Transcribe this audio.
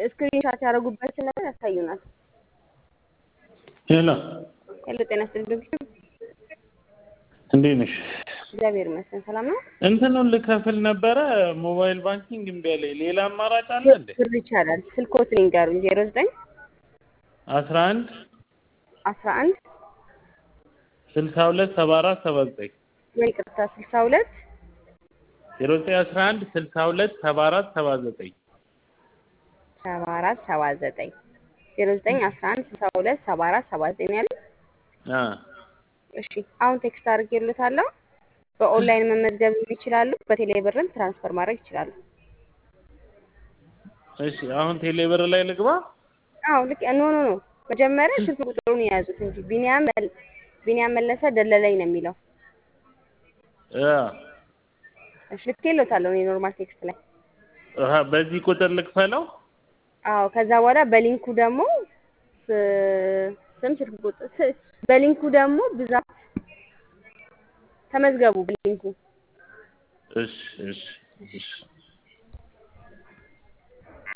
ስክሪንሻት ያደረጉበትን ነገር ያሳዩናል። ሄሎ ሄሎ ጤና ይስጥልኝ። እንዴት ነሽ? እግዚአብሔር ይመስገን ሰላም ነው። እንትኑን ልከፍል ነበረ ሞባይል ባንኪንግ እምቢ አለኝ። ሌላ አማራጭ አለ እንዴ? ብር ይቻላል። ስልኮትን ይንገሩኝ። ዜሮ ዘጠኝ አስራ አንድ አስራ አንድ ስልሳ ሁለት ሰባ አራት ሰባ ዘጠኝ ወይ ይቅርታ ስልሳ ሁለት ዜሮ ዘጠኝ አስራ አንድ ስልሳ ሁለት ሰባ አራት ሰባ ዘጠኝ ሰባ አራት ሰባ ዘጠኝ ዜሮ ዘጠኝ አስራ አንድ ስልሳ ሁለት ሰባ አራት ሰባ ዘጠኝ ያለ አ እሺ አሁን ቴክስት አድርጌልዎታለሁ። በኦንላይን መመዝገብ ይችላሉ። በቴሌ ብርም ትራንስፈር ማድረግ ይችላሉ። እሺ አሁን ቴሌብር ላይ ልግባ? አዎ ልክ ኖ ኖ ኖ መጀመሪያ ስልክ ቁጥሩን የያዙት እንጂ ቢኒያም መል- ቢኒያም መለሰ ደለለኝ ነው የሚለው። አ እሺ ልኬልዎታለሁ እኔ ኖርማል ቴክስት ላይ። አሃ በዚህ ቁጥር ልክፈለው? አዎ ከዛ በኋላ በሊንኩ ደግሞ ስ- ስም ስልክ ቁጥር ስ- በሊንኩ ደግሞ ብዛት ተመዝገቡ በሊንኩ እሺ እሺ እሺ